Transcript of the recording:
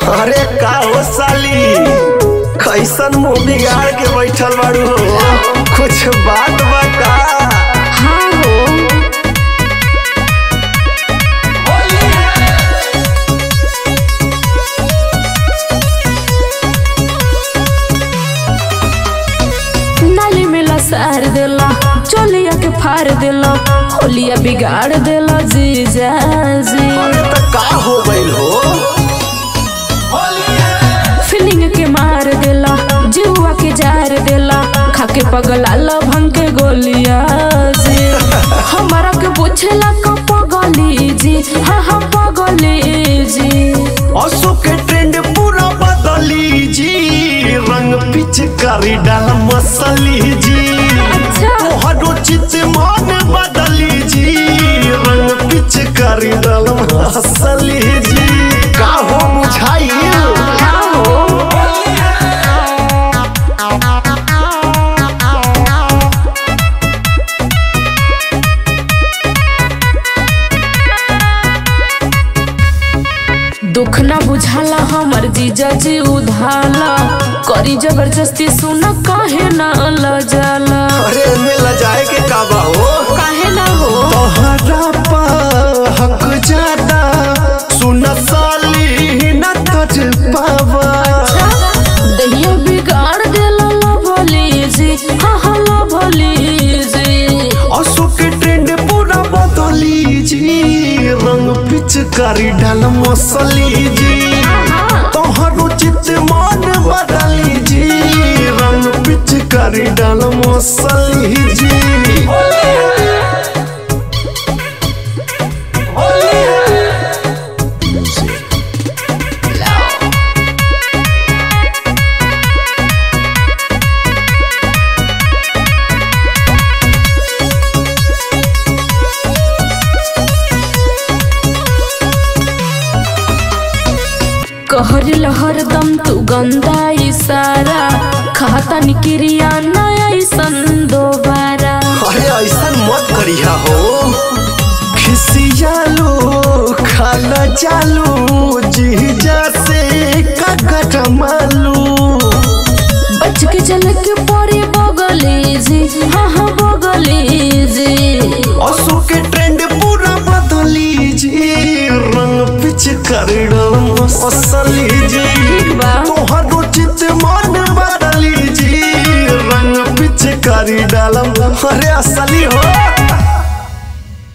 अरे का हो साली कैसन मुंह बिगाड़ के बैठल बाड़ू हो कुछ बात बा का हाँ हो नाली में लसार देला चोलिया के फाड़ देला होलिया बिगाड़ देला जीजा जी अरे त का हो गइल हो फीलिंग के मार देला जुआ के जार देला खाके पगला ला भंग के गोलिया जी हमारा के पूछेला क पगली जी हाँ हाँ पगली जी असो के ट्रेंड पूरा बदली जी रंग पिचकारी डाल मसली जी अच्छा तोहरो चित मन बदली जी रंग पिचकारी डाल मसली जी का हो बुझाई हाँ हो दुख ना बुझाला हमर जीजा जी उधाला करी जबरदस्ती सुन काहे ना लजाला अरे में लजाए के काबा हो काहे ना हो तोहरा पा हक ज्यादा सुन साली न तज पावा दहिया बिगाड़ देला ला भोली जी हाँ हाँ ला भोली जी असो के ट्रेंड पूरा बदली जी रंग पिचकारी डाल मसली जी तोहरो चित मन बदली जी रंग पिचकारी डाल मसली जी कहर लहर दम तू गंदा इशारा खाता निक्रिया नया ऐसन दोबारा अरे ऐसा मत करिया हो खिसियालो खाला चालू जीजा से काकट मालू बच के चल के परे बगली जी हाँ हाँ बगली जी असो के ट्रेंड पूरा बदली जी रंग पिच कर असली जी बा। तोहरो चित मन बदली जी रंग पिच करी डालम अरे असली हो